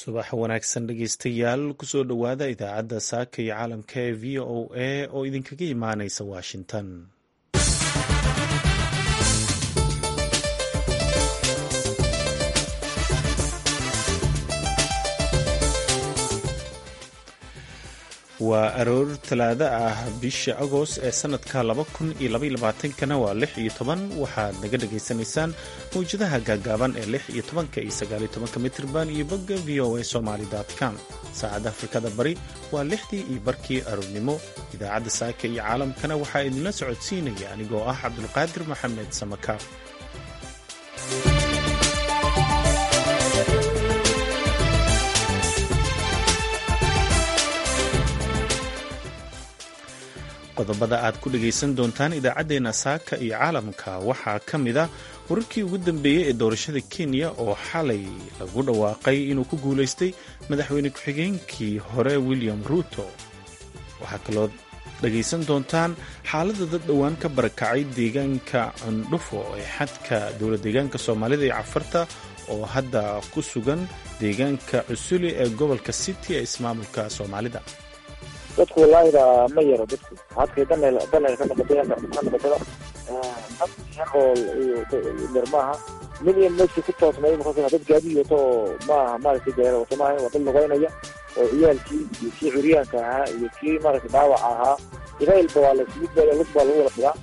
subax wanaagsan dhegeystayaal kusoo dhowaada idaacadda saaka iyo caalamka ee v o a oo idinkaga imaaneysa washington waa aroor talaado ah bisha agost ee sanadka kana waa lix iyo toban waxaad naga dhagaysanaysaan mawjadaha gaagaaban ee lix iyo tobanka iyo sagaaliyo tobanka mitrban iyo bogga v o a somaly com saacadda afrikada bari waa lixdii iyo barkii aroornimo idaacadda saaka iyo caalamkana waxaa idinla socodsiinaya anigoo ah cabdulqaadir maxamed samakaar qodobada aad ku dhagaysan doontaan idaacaddeenna saaka iyo caalamka waxaa ka mid a wararkii ugu dambeeyey ee doorashada kenya oo xalay lagu dhawaaqay inuu ku guulaystay madaxweyne ku-xigeenkii hore william ruuto waxaa kaloo dhagaysan doontaan xaaladda dad dhowaan ka barakacay deegaanka cundhufo ee xadka dowla deegaanka soomaalida iyo cafarta oo hadda ku sugan deegaanka cusuli ee gobolka city ee ismaamulka soomaalida dadku walaahida ma yaro dadku hadkay dan dan ka noqotay ha noqotada dad yaqool iyo yar maaha mid iyo meeshii ku toosnay markaas dad gaadi wato oo maaha maaragtay gaari wato maaha waa dad lugeynaya oo ciyaalkii iyo kii curyaanka ahaa iyo kii maaragtay dhaawaca ahaa ilailba waa la mid baa lug baa lagu wada fidaa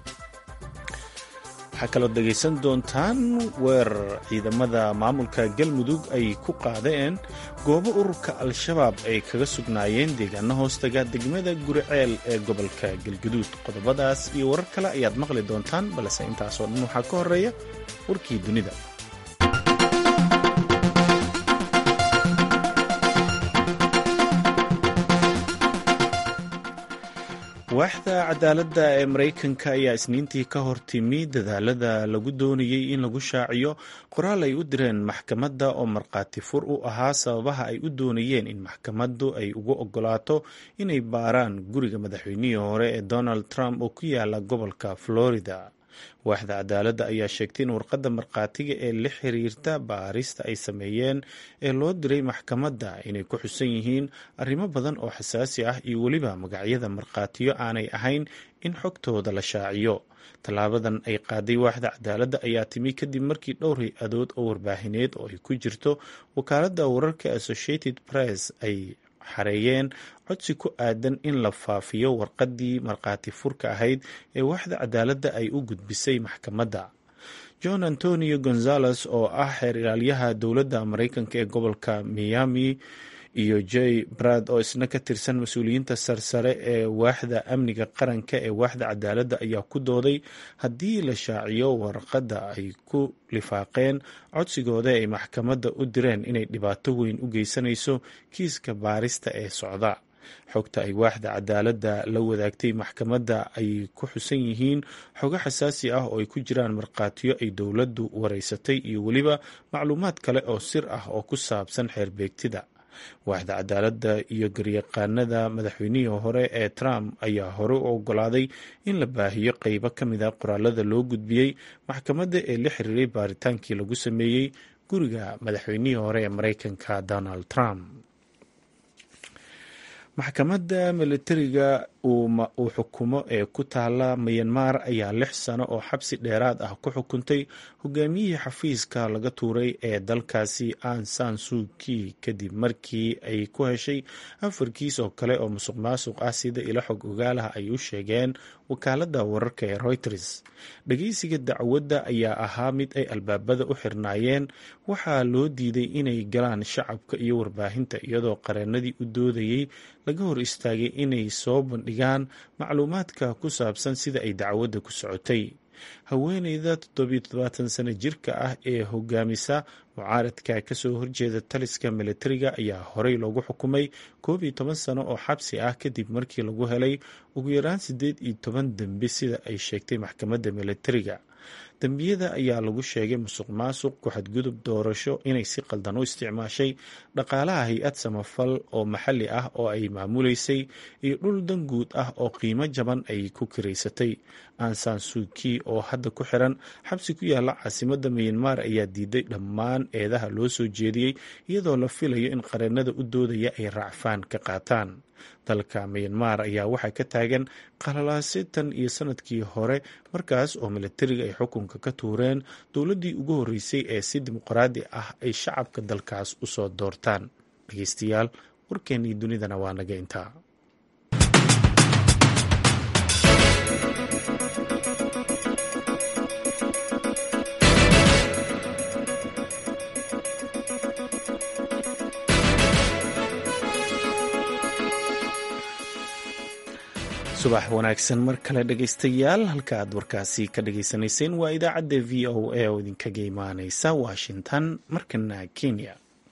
waxaa kaloo dhegaysan doontaan weerar ciidamada maamulka galmudug ay ku qaadeen goobo ururka al-shabaab ay kaga sugnaayeen deegaano hoostaga degmada guriceel ee gobolka galguduud qodobadaas iyo warar kale ayaad maqli doontaan balse intaasoo dhan waxaa ka horeeya warkii dunida waaxda cadaaladda ee maraykanka ayaa isniintii ka hortimi dadaalada lagu doonayey in lagu shaaciyo qoraal ay u direen maxkamadda oo markhaati fur u ahaa sababaha ay u doonayeen in maxkamaddu ay ugu ogolaato inay baaraan guriga madaxweynihii hore ee donald trump oo ku yaala gobolka florida waaxda cadaaladda ayaa sheegtay in warqadda markhaatiga ee la xiriirta baarista ay sameeyeen ee loo diray maxkamadda inay ku xusan yihiin arrimo badan oo xasaasi ah iyo weliba magacyada markhaatiyo aanay ahayn in xogtooda la shaaciyo tallaabadan ay qaaday waaxda cadaaladda ayaa timi kadib markii dhowr hay-adood oo warbaahineed oo ay ku jirto wakaaladda wararka associated press ay xareeyeen codsi ku aadan in la faafiyo warqaddii markhaati furka ahayd ee waaxda cadaaladda ay u gudbisay maxkamadda john antonio gonzales oo ah xeer ilaalyaha dowladda maraykanka ee gobolka miami iyo j brad oo isna ka tirsan mas-uuliyiinta sarsare ee waaxda amniga qaranka ee waaxda cadaaladda ayaa ku dooday haddii la shaaciyo warqadda ay ku lifaaqeen codsigooda ay maxkamadda u direen inay dhibaato weyn u geysanayso kiiska baarista ee socda xogta ay waaxda cadaaladda la wadaagtay maxkamadda ay ku xusan yihiin xogo xasaasi ah oo ay ku jiraan markhaatiyo ay dowladdu wareysatay iyo weliba macluumaad kale oo sir ah oo ku saabsan xeerbeegtida waaxda cadaaladda iyo garyaqaanada madaxweynihii hore ee trump ayaa hore u ogolaaday in la baahiyo qeybo ka mid a qoraalada loo gudbiyey maxkamadda ee la xiriiray baaritaankii lagu sameeyey guriga madaxweynihii hore ee maraykanka donald trump maxkamadda militariga uu xukumo ee ku taala mayanmar ayaa lix sano oo xabsi dheeraad ah ku xukuntay hogaamiyihii xafiiska laga tuuray ee dalkaasi an san suuki kadib markii ay ku heshay afar kiis oo kale oo musuq maasuq ah sida ilo xog ogaalaha ay u sheegeen wakaaladda wararka ee reuters dhageysiga dacwadda ayaa ahaa mid ay albaabada u xirnaayeen waxaa loo diiday inay galaan shacabka iyo warbaahinta iyadoo qareenadii u doodayey laga hor istaagay inay soo bandhigaan macluumaadka ku saabsan sida ay dacwadda ku socotay haweeneyda toddobiyo toddobaatan sano jirka ah ee hogaamisa mucaaradka kasoo horjeeda taliska militariga ayaa horey loogu xukumay koob iyo toban sano oo xabsi ah kadib markii lagu helay ugu yaraan siddeed iyo toban dembi sida ay sheegtay maxkamadda militariga dembiyada ayaa lagu sheegay musuq maasuq ku-xadgudub doorasho inay si qaldan u isticmaashay dhaqaalaha hay-ad samafal oo maxalli ah oo ay maamuleysay iyo dhul dan guud ah oo qiimo jaban ay ku kiraysatay ansan suuki oo hadda ku xiran xabsi ku yaala caasimada miyanmar ayaa diiday dhammaan eedaha loo soo jeediyey iyadoo la filayo in qareenada u doodaya ay raacfaan ka qaataan dalka miyanmar ayaa waxaa ka taagan qalalaasi tan iyo sanadkii hore markaas oo milatariga ay xukunka ka tuureen dowladdii ugu horreysay ee si dimuqraadi ah ay shacabka dalkaas usoo doortaan dhegeystayaal warkeennii dunidana waa naga intaa subax wanaagsan mar kale dhegaystayaal halka aad warkaasi ka dhagaysanayseen waa idaacadda v o a oo idinkaga imaaneysa washington markana kenya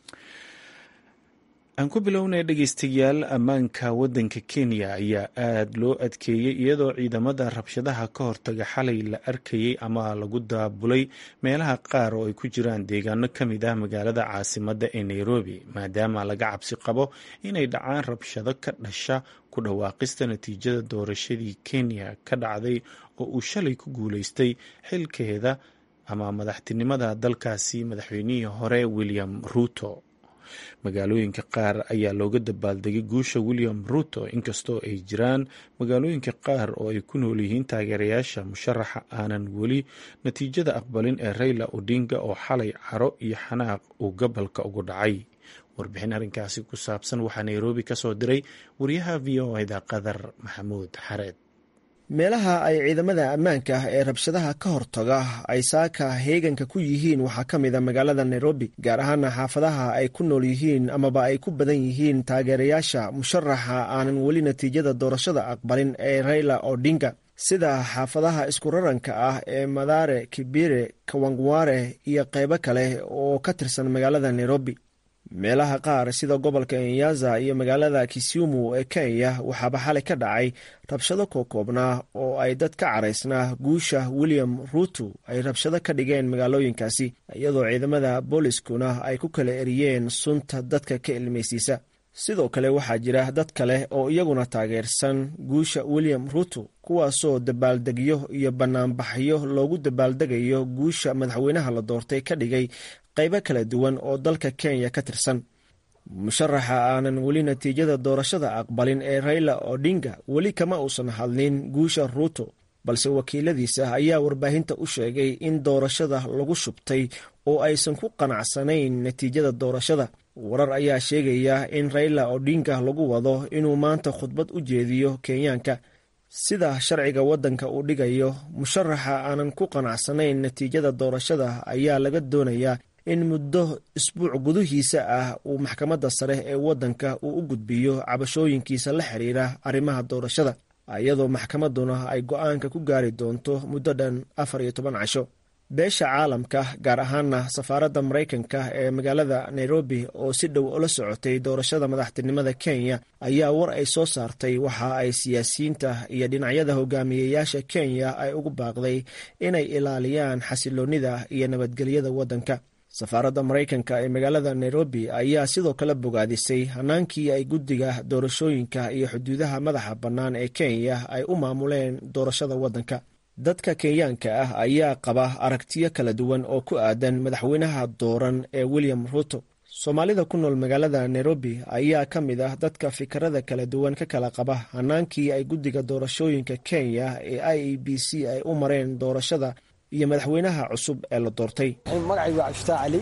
aan ku bilownay dhegaystayaal ammaanka waddanka kenya ayaa aada loo adkeeyey iyadoo ciidamada rabshadaha ka hortaga xalay la arkayay ama lagu daabulay meelaha qaar oo ay ku jiraan deegaano ka mid ah magaalada caasimadda ee nairobi maadaama laga cabsi qabo inay dhacaan rabshado ka dhasha ku dhawaaqista natiijada doorashadii kenya ka dhacday oo uu shalay ku guuleystay xilkeeda ama madaxtinimada dalkaasi madaxweynihii hore william ruuto magaalooyinka qaar ayaa looga dabaaldegay guusha william ruto inkastoo ay jiraan magaalooyinka qaar oo ay ku nool yihiin taageerayaasha musharaxa aanan weli natiijada aqbalin ee rayla odinga oo xalay caro iyo xanaaq uu gobolka ugu dhacay warbixin arrinkaasi ku saabsan waxaa nairobi ka soo diray wariyaha v o da qadar maxamuud xareed meelaha ay ciidamada ammaanka ah ee rabshadaha ka hortaga ay saaka heeganka ku yihiin waxaa ka mid a magaalada nairobi gaar ahaana xaafadaha ay ku nool yihiin amaba ay ku badan yihiin taageerayaasha musharaxa aanan weli natiijada doorashada aqbalin ee rayla odinga sida xaafadaha isku raranka ah ee madare kibire kawangware iyo qaybo kale oo ka tirsan magaalada nairobi meelaha qaar sida gobolka enyaza iyo magaalada kisumu ee kenya waxaaba xalay ka dhacay rabshado kookoobnaa oo ay dad ka caraysnaa guusha william ruto ay rabshado ka dhigeen magaalooyinkaasi iyadoo ciidamada booliskuna ay ku kala eriyeen sunta dadka ka ilmaysiisa sidoo kale waxaa jira dad kale oo iyaguna taageersan guusha william ruto kuwaasoo dabaaldegyo iyo banaanbaxyo loogu dabaaldegayo guusha madaxweynaha la doortay ka dhigay qaybo kala duwan oo dalka kenya ka tirsan musharaxa aanan weli natiijada doorashada aqbalin ee rayla odinga weli kama uusan hadlin guusha ruto balse wakiiladiisa ayaa warbaahinta u sheegay in doorashada lagu shubtay oo aysan ku qanacsanayn natiijada doorashada warar ayaa sheegaya in rayla odinga lagu wado inuu maanta khudbad u jeediyo kenyaanka sida sharciga waddanka uu dhigayo musharaxa aanan ku qanacsanayn natiijada doorashada ayaa laga doonayaa in muddo isbuuc gudihiisa ah uu maxkamadda sare ee waddanka uu u gudbiyo cabashooyinkiisa la xiriira arrimaha doorashada iyadoo maxkamadduna ay go-aanka ku gaari doonto muddo dhan afar iyo toban casho beesha caalamka gaar ahaana safaaradda maraykanka ee magaalada nairobi oo si dhow ula socotay doorashada madaxtinimada kenya ayaa war ay soo saartay waxa ay siyaasiyiinta iyo dhinacyada hogaamiyeyaasha kenya ay ugu baaqday inay ilaaliyaan xasiloonnida iyo nabadgelyada waddanka safaaradda maraykanka ee magaalada nairobi ayaa sidoo kale bogaadisay hanaankii ay guddiga doorashooyinka iyo xuduudaha madaxa bannaan ee kenya ay u maamuleen doorashada waddanka dadka kenyaanka ah ayaa qaba aragtiyo kala duwan oo ku aadan madaxweynaha dooran ee william ruto soomaalida ku nool magaalada nairobi ayaa ka mid ah dadka fikirada kala duwan ka kala qaba hanaankii ay guddiga doorashooyinka kenya ee i e b c ay u mareen doorashada iyo madaxweynaha cusub ee la doortay magacaygu waa cabdifataax cali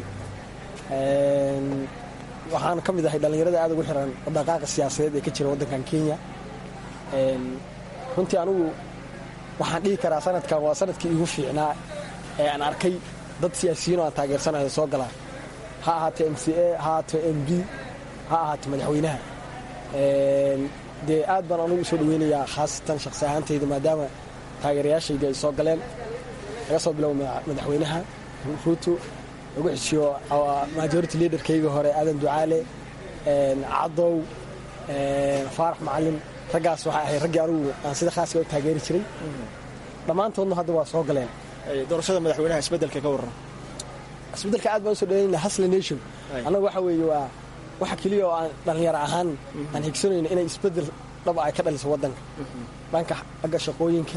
waxaan ka mid ahay dhallinyarada aad ugu xiran dhaqaaqa siyaasadeed ee ka jira waddankan kenya runtii anugu waxaan dhihi karaa sanadkan waa sanadkii igu fiicnaa ee aan arkay dad siyaasiyiin oo aan taageersanayo soo galaa ha ahaatee m c a ha ahaato m b ha ahaato madaxweynaha dee aad baan anugu usoo dhaweynayaa khaasatan shakhsi ahaantayda maadaama taageerayaashayda ay soo galeen laga soo biloabo madaxweynaha ruuto lagu xishiyo majority leaderkayga hore aadan ducaale cadow faarax macalin raggaas waxay ahayd raggii anugu aan sida khaaska u taageeri jiray dhammaantoodna hadda waa soo galeen doorashada madaxweynaha isbedelka ka warran isbedelka aad baan usoo dhaweynayna hasle nation annaga waxa weeye waa waxa keliya oo aan dhallinyaro ahaan aan higsanayno inay isbedel dhab ay ka dhaliso waddanka dhanka agga shaqooyinka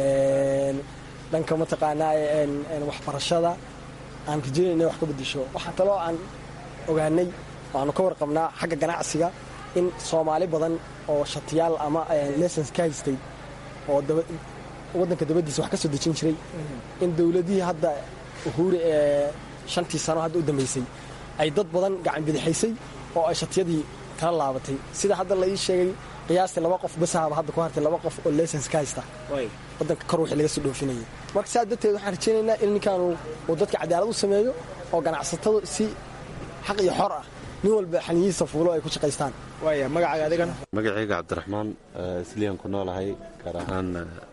dhanka mataqaanaa waxbarashada aan rajeynay inay wax ka bedesho waxaa kaloo aan ogaanay waanu ka warqabnaa xagga ganacsiga in soomaali badan oo shatiyaal ama lessons ka haystay oo waddanka dabadiisa wax ka soo dejin jiray in dowladihii hadda uhuuri ee shantii sano hadda u dambaysay ay dad badan gacan bidixaysay oo ay shatiyadii kala laabatay sida hadda la ii sheegay qiyaastii laba qof basahaba hadda ku hartay laba qof oo lessons ka haysta waddanka kor wixii laga soo dhoofinayay marka saas darteed waxaan rajaynaynaa in ninkan uu dadka cadaalad u sameeyo oo ganacsatadu si xaq iyo xor ah nin walba xaniyihiisa fuulo ay ku shaqaystaan waaya magacaaga adigana magacayga cabdiraxmaan isliyan ku noolahay gaar ahaan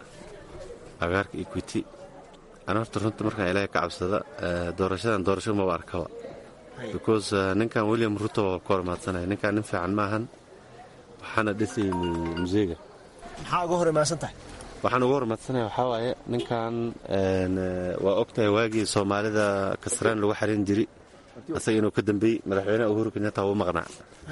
agaarka equity ana horta runta markaan ilaahay ka cabsada doorashadan doorasho maba arkaba because ninkan william ruto waa ka hormaadsanaya ninkan nin fiican maahan waxaana dhisayni museega maxaa uga hor imaansan tahay waxaan uga hormaadsanaya waxaa waaye ninkan waa ogtahay waagii soomaalida kasraan lagu xarin jiri asaga inuu ka dambeeyey madaxweyneha uhuru kenyatta wuu maqnaa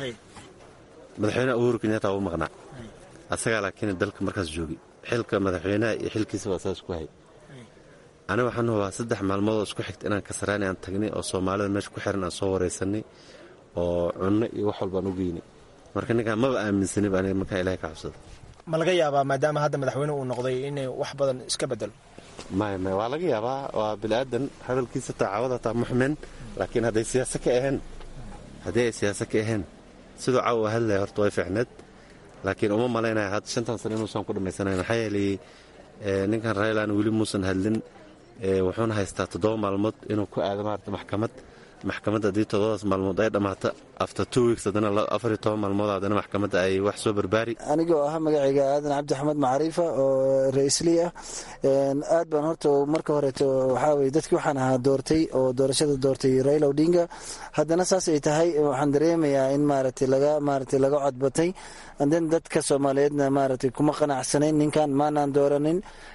madaxweyneha uhuru kenyatta wuu maqnaa asagaa laakiin dalka markaas joogay xilka madaxweynaha iyo xilkiisa waa saas ku hay aniga waxaan hubaa saddex maalmoodoo isku xigta inaan kasraani aan tagnay oo soomaalida meesha ku xiran aan soo waraysanay oo cunno iyo wax walbaan u geynay marka ninkaan maba aaminsanib aniga markaa ilahay ka cabsada ma laga yaabaa maadaama hadda madaxweyne uu noqday inay wax badan iska bedelo maya maya waa laga yaabaa waa biniaadan hadalkiisa tacaawada taa muxmin laakiin hadday siyaasa ka ahayn haddii ay siyaasa ka ahayn siduu caawa hadlaya horta way fiicneed laakiin uma malaynaya had shantan sano inuusan ku dhammaysanayn maxaa yeelay ninkan raylan weli muusan hadlin wuxuuna haystaa toddoba maalmood inuu ku aado maarata maxkamad maxkamadda haddii toddobadaas maalmood ay dhammaato after two weeks haddana afar iyo toban maalmood haddana maxkamadda ay wax soo barbaari anigoo ah magacayga aadan cabdi axmed macriifa oo ra-islii ah aad baan horta marka horeeto waxaa weye dadkii waxaan ahaa doortay oo doorashada doortay raila odinga haddana saas ay tahay waxaan dareemayaa in maaragtay laga maaragtay laga codbatay anden dadka soomaaliyeedna maaragtay kuma qanacsanayn ninkan maanaan dooranin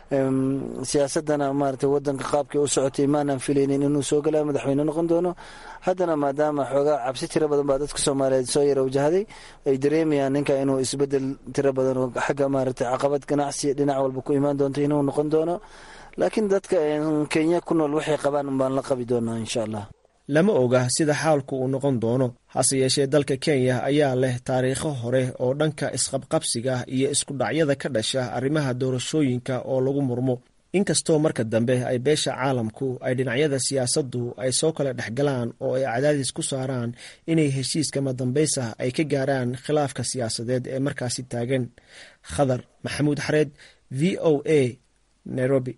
siyaasadana maaragtay wadanka qaabkii u socotay maanaan filaynin inuu soo gala madaxweyne noqon doono haddana maadaama xoogaa cabsi tiro badan baa dadka soomaaliyeed soo yara wajahday ay dareemayaan ninka inuu isbedel tiro badan oo xagga maaragtay caqabad ganacsi dhinac walba ku imaan doonto inuu noqon doono laakiin dadka kenya ku nool waxay qabaan unbaan la qabi doonaa insha allah lama oga sida xaalku uu noqon doono hase yeeshee dalka kenya ayaa leh taariikho hore oo dhanka isqabqabsiga iyo isku dhacyada ka dhasha arrimaha doorashooyinka oo lagu murmo inkastoo marka dambe ay beesha caalamku ay dhinacyada siyaasaddu ay soo kala dhexgalaan oo ay cadaadis ku saaraan inay heshiiska madambaysa ay ka gaaraan khilaafka siyaasadeed ee markaasi taagan khadar maxamuud xareed v o a nairobi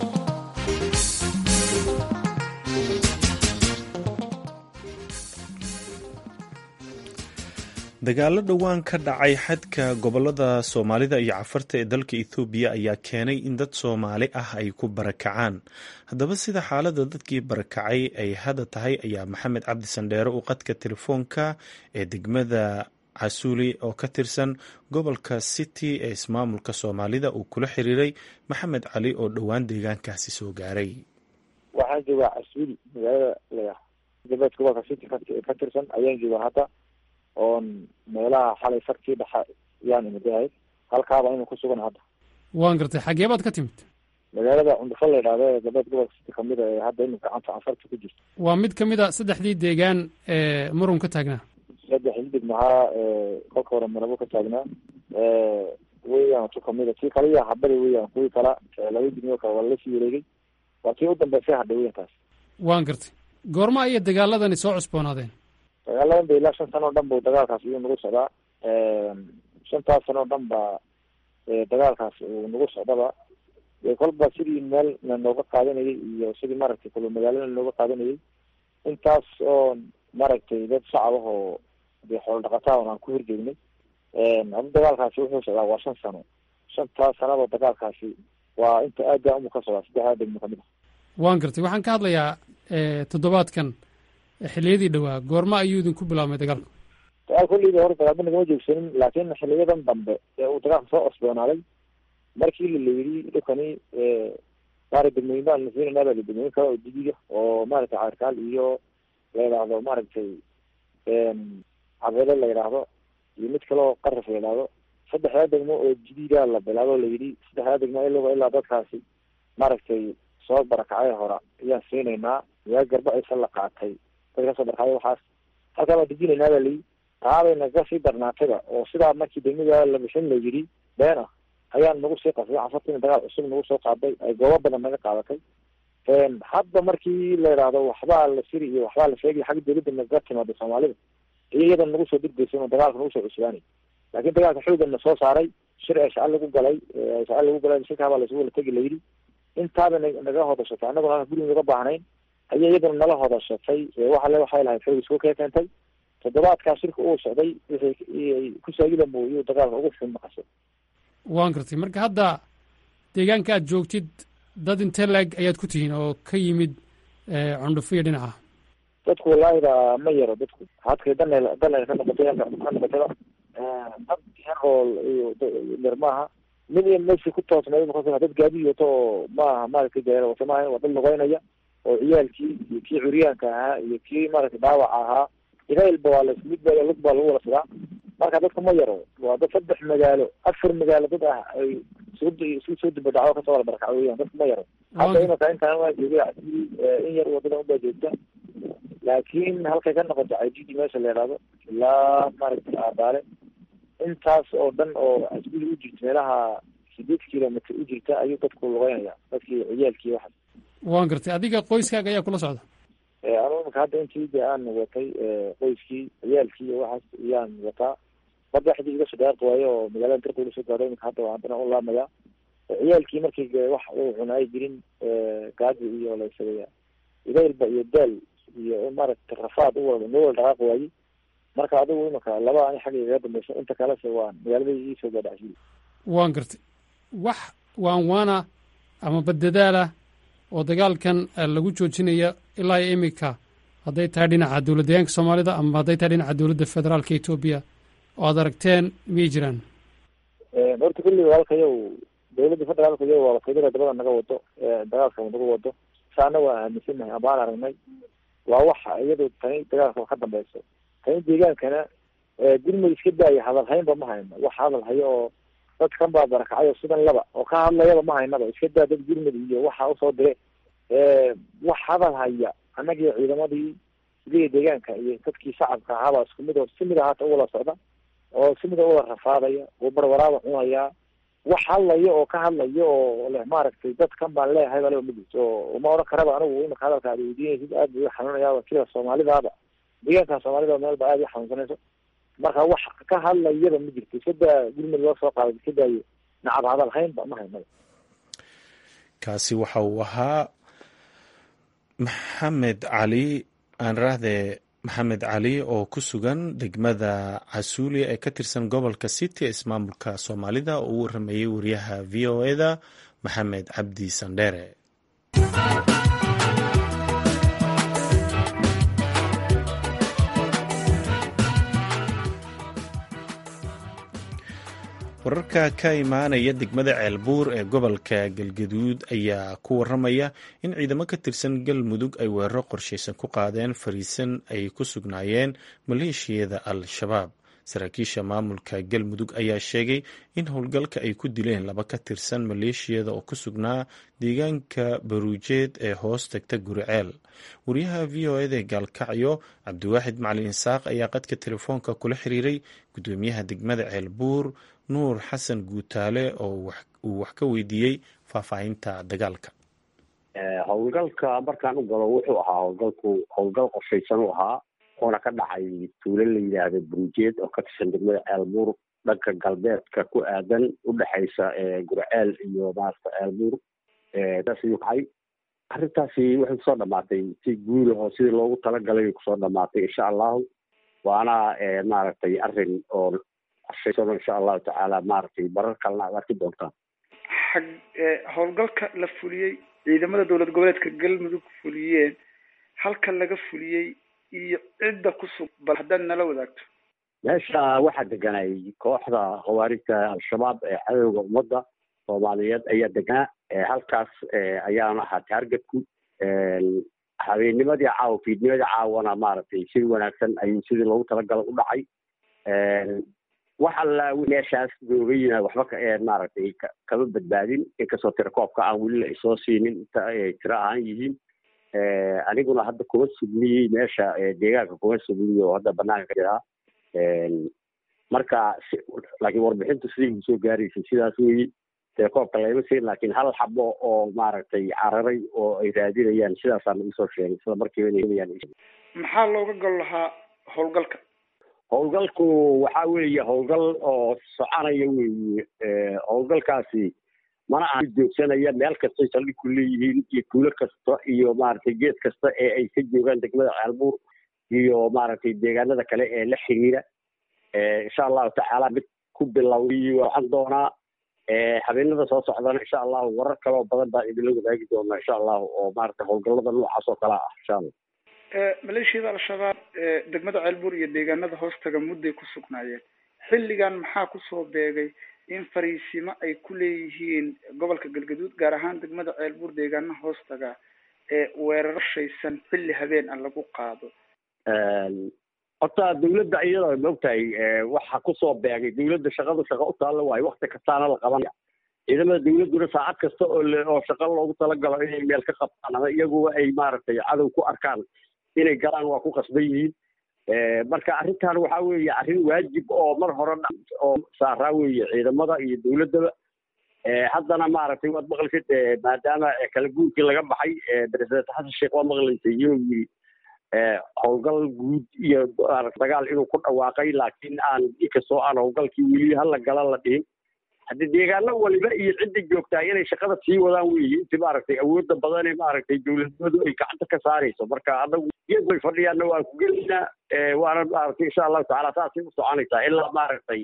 dagaalo dhowaan ka dhacay xadka gobolada soomaalida iyo cafarta ee dalka ethoobiya ayaa keenay in dad soomaali ah ay ku barakacaan haddaba sida xaalada dadkii barakacay ay hadda tahay ayaa maxamed cabdi sandheere uu qadka telefoonka ee degmada casuuli oo ka tirsan gobolka city ee ismaamulka soomaalida uu kula xiriiray maxamed cali oo dhowaan deegaankaasi soo gaaray waxaan joogaa casuuli magaalada la galbeed gobolka city ka tirsan ayaan joogaa hadda oon meelaha xalay farkii dhaxa yaan imadahay halkaaba inu ku sugan hadda waan gartay xagee baad ka timid magaalada cundufo la yidhahdo ee galbeed gobolka city kamid a ee hadda inu gacanta cafarta ku jirto waa mid ka mid a saddexdii deegaan ee murun ka taagnaa saddex xildhib mahaa kolka hore marabo ka taagnaa weeyaan tu kamid a tii kale iya habada weeyaan kuwii kala laba dimiyo kale waa lalasii wareegay waa tii u dambeysay hadha weyan taas waan gartay goorma ayay dagaaladani soo cusboonaadeen dagaaladan ba ilaa shan sano o dhan bu dagaalkaas iyuu nagu socdaa shantaas sano o dhan ba dagaalkaas uu nagu socdaba kolba sidii meel lanooga qaadanayay iyo sidii maaragtay kulu magaalada lanooga qaadanayay intaas oo maaragtay dad shacab ah oo dee xoolo dhaqataa on aan ku horjeegnay hada dagaalkaasi wuxuu socdaa waa shan sano shantaas sanado dagaalkaasi waa inta aada umu ka socdaa saddexdaa degmo kamid ah waan gartay waxaan ka hadlayaa toddobaadkan xiliyadii dhowaa goorma ayuu idinku bilaabmay dagaalku dagaal kolleyda hore dagaalba nagama joogsanin laakiin xiliyadan dambe ee uu dagaalka soo cosboonaaday markii la layidhi dhulkani maarata degmooyin baan la siinayna baa degmooyin kale oo jadiida oo maaragtay caarkaal iyo la yidhaahdo maaragtay cabeelo la yidhaahdo iyo mid kale oo qaraf la yidhaahdo saddexdaa degmo oo jadiida la bilaabo la yidhi saddexdaa degmo ilaa ilaa dadkaasi maaragtay soo barakacay hora ayaan siinaynaa yaa garba aysan la qaatay dadka kasoo barakacay waxaas halkaa baan dejinaynaa baa layi taabay naga sii darnaatayba oo sidaa markii degmada la bixin la yidhi been ah ayaan nagu sii qasbay casartiina dagaal cusub nagu soo qaaday ay goobo badan naga qaadatay hadda markii la yidhaahdo waxbaa la siri iyo waxbaa la sheegay xagga dawladda naga timaado soomaalida iyo iyada nagu soo degdeysa oo dagaalka nagu soo cusbaanay laakiin dagaalka xoogan na soo saaray shir ee shaca lagu galay shaca lagu galay shirkaabaa laysugu wala tegi layidhi intaaba naga hodashatay annaguna halka guriga naga baahnayn ayay iyaduna nala hodashatay waxale waxay lahayd xoog isku kee keentay toddobaadkaa shirka uu socday wixii ku saagida mooyuu dagaalka ugu xun maqashay waan gartay marka hadda deegaanka aad joogtid dad intee laeg ayaad ku tihiin oo ka yimid cundhufo iyo dhinaca dadku walaahida ma yaro dadku hadkay dana dana ka noqotay ka noqotayba dad yar oo yar maaha mid iyo meeshii ku toosnay dad gaadi wato oo maaha maaragtay gaara wato maaha waa dad lugeynaya oo ciyaalkii iyo kii curyaanka ahaa iyo kii maaragtay dhaawaca ahaa ilailba waa las mid baa lug baa lagu wala sidaa marka dadka ma yaro waa dad saddex magaalo afar magaalo dad ah ay isku soo dibadhaco kasoo wala barakacay weyan dadka ma yaro hadda imaka intaan waa joogay in yar wadada unbaa joogta laakiin halkay ka noqoto cajidi meesha la yidhaahdo ilaa maaragtay aabaale intaas oo dhan oo asbili u jirta meelaha sideed kilomitr u jirta ayuu dadku lugeynaya dadkii ciyaalkii waxaas waan gartay adiga qoyskaaga ayaa kula socda anu imaka hadda intii de aan watay qoyskii ciyaalkii iyo waxaas iyaan wataa badda xidii iga soo dhaaqi waayo oo magaalada darka ula soo gaaro imika hadda waa haddana u laamaya ciyaalkii markii wax uu cuna ay jirin gaaji iyo laysageya idaylba iyo daal iyo maaragtay rafaad u wala noo wala dhaqaaqi waayey marka adigu imaka laba ani xagga igaga dambaysa inta kalese waa magaalada iisoo gaadhacsiy waan gartay wax waan waana ama baddadaala oo dagaalkan lagu joojinayo ilaa iyo imika hadday tahay dhinaca dowlad deegaanka soomaalida ama hadday tahay dhinaca dowladda federaalka etoobiya oo aad aragteen miyay jiraan horta kulli walaalkayow dowladda federaalka iyo waa wakiilada dabada naga wado dagaalka naga wado saana waa aaminsanahay abaan aragnay waa waxa iyadu tani dagaalka ka dambeyso tani deegaankana gurmud iska daaya hadal haynba ma hayno wax hadal hayo oo dadkan baa barakacay oo sidan laba oo ka hadlayaba ma haynaba iska daa dad gurmud iyo waxa usoo dire wax hadal haya annagii ciidamadii sidii deegaanka iyo dadkii shacabka ahaabaa isku mid oo si mid ahaata uwala socda oo si mid uwala rafaadaya oo barwaraaba cunaya wax hadlayo oo ka hadlayo oo leh maaragtay dadkan baan leeyahay baa leba ma jirto oo uma odhan karaba anigu imaka hadalka aad weydiinaysid aad bay xanuunayaa sida soomaalidaaba deegaanka soomaalida meel ba aad i xanuunsanayso marka wax ka hadlayaba ma jirto iska daa gurmud loo soo qaaday iska daayo nacab hadal haynba ma haynaba kaasi waxa uu ahaa maxamed cali aan raahde maxamed cali oo ku sugan degmada casuuli ee ka tirsan gobolka city ee ismaamulka soomaalida oo u warameeyey wariyaha v o eda maxamed cabdi sandheere wararka ka imaanaya degmada ceelbuur ee gobolka galgaduud ayaa ku waramaya in ciidamo ka tirsan galmudug ay weeraro qorshaysan ku qaadeen fariisan ay ku sugnaayeen maleeshiyada al-shabaab saraakiisha maamulka galmudug ayaa sheegay in howlgalka ay ku dileen laba ka tirsan maleeshiyada oo ku sugnaa deegaanka baruujeed ee hoos tagta guriceel wariyaha v o eda gaalkacyo cabdiwaaxid macalin isaaq ayaa qadka telefoonka kula xiriiray gudoomiyaha degmada ceelbuur nuur xasan guutaale oo uu wax ka weydiiyey faahfaahinta dagaalka howlgalka markaan u galo wuxuu ahaa howlgalku howlgal qorshaysan u ahaa oona ka dhacay tuulo la yidhaahdo burujeed oo ka tirsan degmada ceelbuur dhanka galbeedka ku aadan udhexaysa gurceel iyo maarata ceelbuur saas ayuu kacay arrintaasi waxay kusoo dhamaatay si guud ahoo sidii loogu talagalay kusoo dhamaatay insha allahu waana maaragtay arrin oo qorshaysan insha allahu tacaala maaragtay barar kalena aad arki doontaan xag howlgalka la fuliyey ciidamada dowlad goboleedka galmudug fuliyeen halka laga fuliyey iyo cidda ku sug bal haddaad nala wadaagto meesha waxaa deganay kooxda khawaarijta al-shabaab ee cadowga ummadda soomaaliyeed ayaa degnaa halkaas ayaana ahaa taargetku habeenimadii caawa fiidnimadii caawana maaragtay si wanaagsan ayuu sidii loogu talagala u dhacay wax alla meeshaas looga yimaad waxba maaragtay kama badbaadin inkastoo tirakoobka aan weli la isoo siinin inta ay tiro ahaan yihiin aniguna hadda kuma sugniyey meesha deegaanka kuma sugniy oo hadda banaanka jiraa marka laakiin warbixintu sidii soo gaaraysay sidaas weyi tirakoobka layma siin laakiin hal xabo oo maaragtay cararay oo ay raadinayaan sidaasaan isoo sheegay isla markiiba inay helayaan maxaa looga gol lahaa howlgalka howlgalku waxa weeye howlgal oo soconaya weeye howlgalkaasi mana aha joogsanaya meel kastay saldhig ku leeyihiin iyo tuulo kasta iyo maaragtay geed kasta ee ay ka joogaan degmada caalbuur iyo maaragtay deegaanada kale ee la xiriira insha allahu tacaala mid ku bilowday waxaan doonaa habeenada soo socdana insha allahu warar kaloo badan baan idinla wadaagi doonaa insha allahu oo maaragtay howlgallada noocaas oo kale ah insha allah maleeshiyada al-shabaab degmada ceelbuur iyo deegaanada hoostaga mudday ku sugnaayeen xilligan maxaa kusoo beegay in fariisimo ay ku leeyihiin gobolka galgaduud gaar ahaan degmada ceelbuur deegaanaha hoostaga ee weeraro shaysan xilli habeen ah lagu qaado horta dawladda iyada maogtahay waxa kusoo beegay dawladda shaqadu shaqa u taalla waayo wakti kastaana la qabanaya ciidamada dawladduna saacad kasta oo oo shaqo loogu talagalo inay meel ka qabtaan ama iyaguba ay maaragtay cadow ku arkaan inay galaan waa ku qasban yihiin marka arrintan waxa weeye arrin waajib oo mar hore oo saaraa weeye ciidamada iyo dawladdaba haddana maaragtay waad maqlaysid maadaama kala guurkii laga baxay president xasan sheekh waa maqlaysay inuu yiri howlgal guud iyo dagaal inuu ku dhawaaqay laakiin aan inkastoo aan howlgalkii weli hala gala la dhihin haddii deegaano waliba iyo cidda joogtaa inay shaqada sii wadaan weeye inti maaragtay awoodda badan ee maaragtay dawladnimadu ay gacanta ka saarayso marka adagu iyagu ay fadhiyaanna waan ku gelaynaa waana maaragtay insha allahu tacaala saasay u soconaysaa ilaa maaragtay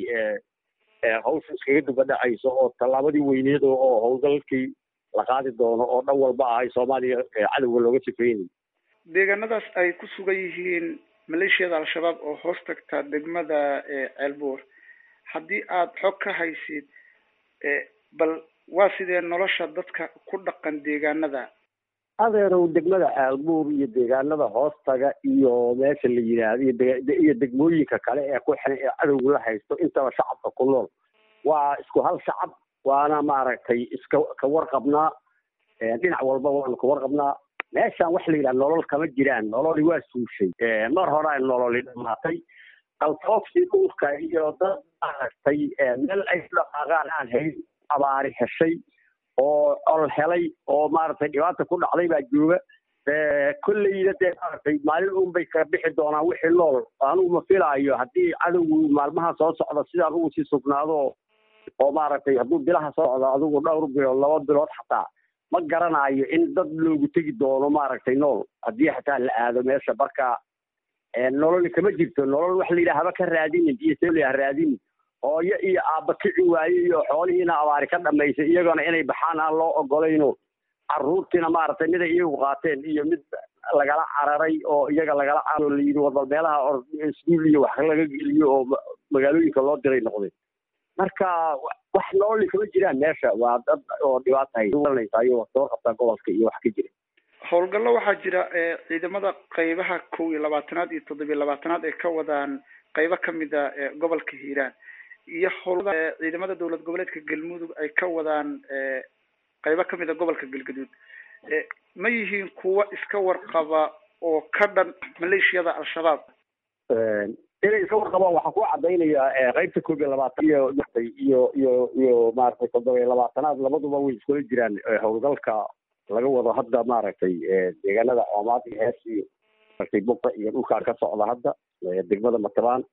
hawsha iskaga duba dhacayso oo tallaabadii weyneed oo howlgalkii la qaadi doono oo dhan walba ahay soomaaliya cadowga looga sifeynay deegaanadaas ay ku sugan yihiin maleeshiyada al-shabaab oo hoos tagta degmada ceelbuur haddii aada xog ka haysid bal waa sidee nolosha dadka ku dhaqan deegaanada adeerow degmada caalbuur iyo deegaanada hoostaga iyo meesha la yidhaahdo iyo degmooyinka kale ee ku xiran ee cadowga la haysto intaba shacabka ku nool waa isku hal shacab waana maaragtay iska ka warqabnaa dhinac walba waanu ka warqabnaa meeshaan waxa la yidhaha nolol kama jiraan nololi waa suushay mar hore ay nololi dhamaatay qaltoofsi dhulka iyo dad maaragtay meel ay ku dhaqaaqaan aan hayn abaari heshay oo ol helay oo maaragtay dhibaata ku dhacday baa jooga kolleyna dee maaragtay maalin un bay ka bixi doonaan wixii nool anugu ma filaayo haddii cadowgu maalmaha soo socda sidaan ugu sii sugnaado oo maaragtay hadduu bilaha soo socdo adigu dhowr bilood laba bilood xataa ma garanayo in dad loogu tegi doono maaragtay nool haddii xataa la aado meesha marka nolol kama jirto nolol waxa la yidhaha haba ka raadinin iyo seliha raadinin hooyo iyo aabba kici waaye iyo xoolihiina abaari ka dhamaysay iyagana inay baxaan aan loo ogolayno caruurtiina maaragtay mid ay iyagu qaateen iyo mid lagala cararay oo iyaga lagala cararo la yidhi warbal meelaha iskuul iyo wax laga geliyo oo magaalooyinka loo diray noqday marka wax nololi kama jiraan meesha waa dad oo dhibaata haysanaysayo soo qabtaa gobolka iyo wax ka jira howlgallo waxaa jira ciidamada qeybaha kow iyo labaatanaad iyo toddobiyo labaatanaad ay ka wadaan qeybo kamid a gobolka hiiraan iyo howlada ciidamada dowlad goboleedka galmudug ay ka wadaan qeybo kamid a gobolka galgaduud ma yihiin kuwa iska warqaba oo ka dhan maleeshiyada al-shabaab inay iska warqabaan waxaa ku cadaynayaa qeybta koob iyo labaatan iyo iyo iyo iyo maaragtay toddoba iyo labaatanaad labaduba way iskula jiraan howlgalka laga wado hadda maaragtay deegaanada coomaad iyo hees iyo maaragtay buqa iyo dhulkaan ka socda hadda degmada matabaan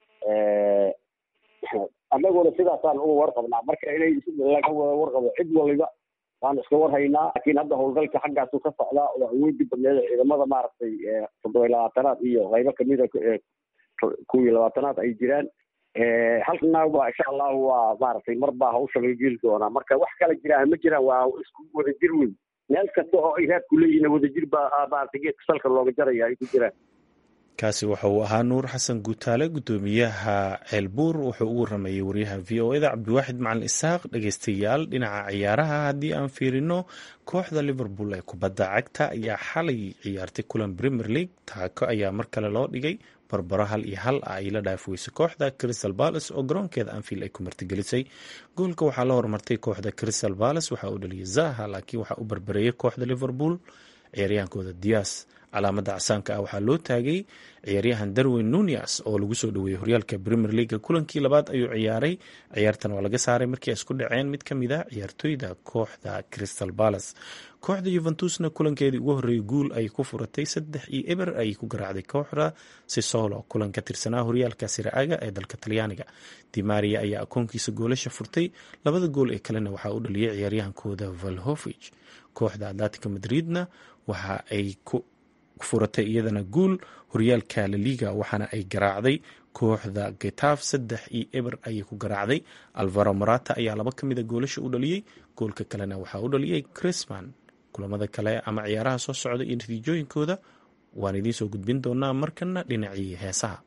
annaguna sidaasaan uga warqabnaa marka inay laga wada warqabo cid waliba waan iska warhaynaa laakiin hadda howlgalka xaggaasu ka socdaa oo awoodi badneeda ciidamada maaragtay toddoba iyo labaatanaad iyo qaybo kamida kow iyo labaatanaad ay jiraan halkana waa insha allahu waa maaragtay mar baa hawsha laga geli doonaa marka wax kala jiraan ma jiraan waa isku wadajir weyn meel kasta oo ay raadku leeyihiin wadajir baa maaragtay geedka salka looga jaraya ay ku jiraan kaasi waxa uu ahaa nuur xasan guutaale guddoomiyaha ceelbuur wuxuu ugu waramayey waryaha v o eda cabdiwaaxid macalin isaaq dhegeystayaal dhinaca ciyaaraha haddii aan fiirino kooxda liverpool ee kubadda cagta ayaa xalay ciyaartay kulan premier league taako ayaa mar kale loo dhigay barbaro hal iyo hal ah ay la dhaaf weysay kooxda crystal balas oo garoonkeeda anfield ay ku martigelisay goolka waxaa la hormartay kooxda crystal balas waxaa uu dhaliyay zaha laakiin waxaa u barbareeyay kooxda liverpool ciyaaryahaankooda dias calaamada casaanka ah waxaa loo taagay ciyaaryahan darwin nunias oo lagu soo dhaweeyey horyaalka premier leaga kulankii labaad ayuu ciyaaray ciyaartan waa laga saaray markii ay isku dhaceen mid ka mid a ciyaartooyda kooxda crystal balas kooxda yuventusna kulankeedii ugu horreeyay guul ay ku furatay saddex iyo eber ayay ku garaacday kooxda sisolo kulan ka tirsanaa horyaalka siraaga ee dalka talyaaniga dimaria ayaa akoonkiisa goolasha furtay labada gool ee kalena waxaa u dhaliyay ciyaaryahankooda valhovich kooxda atletica madridna waxa ay ku furatay iyadana guul horyaalka laliga waxaana ay garaacday kooxda getaf saddex iyo eber ayay ku garaacday alvaro morata ayaa laba ka mida goolasha u dhaliyey goolka kalena waxaa u dhaliyey crisman kulamada kale ama ciyaaraha soo socda iyo natiijooyinkooda waan idiin soo gudbin doonaa markana dhinacii heesaha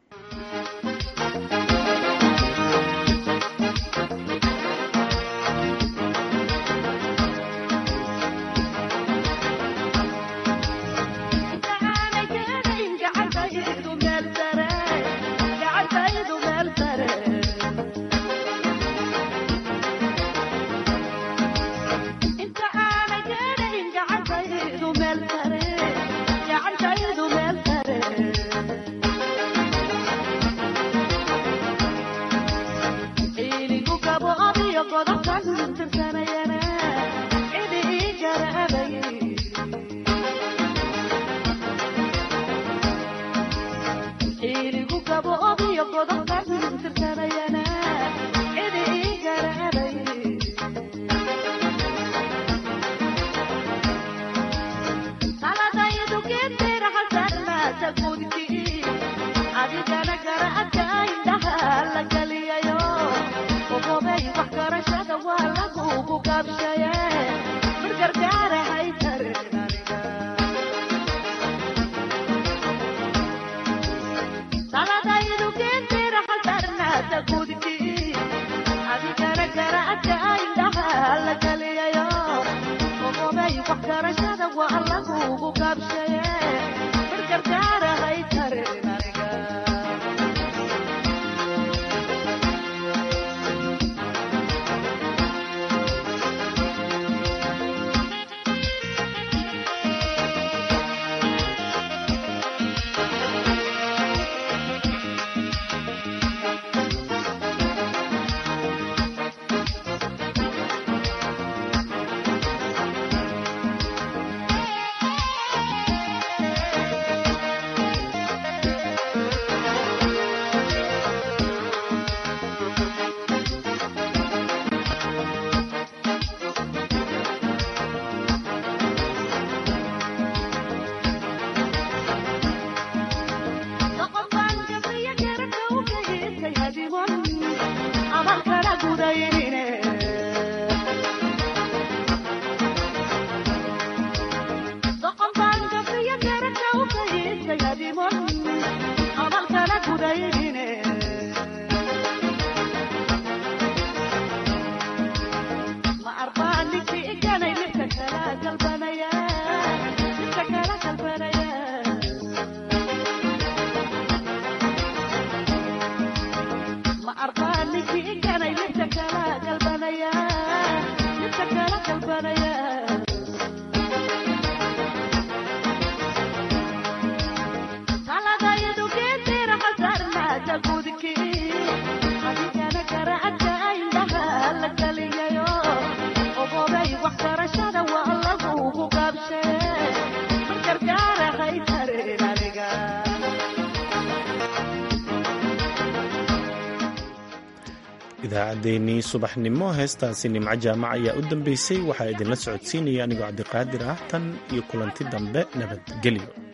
idaacaddeenii subaxnimo heestaasi nimco jaamac ayaa u dambeysay waxaa idinla socodsiinaya anigoo cabdiqaadir ah tan iyo kulanti dambe nabadgelyo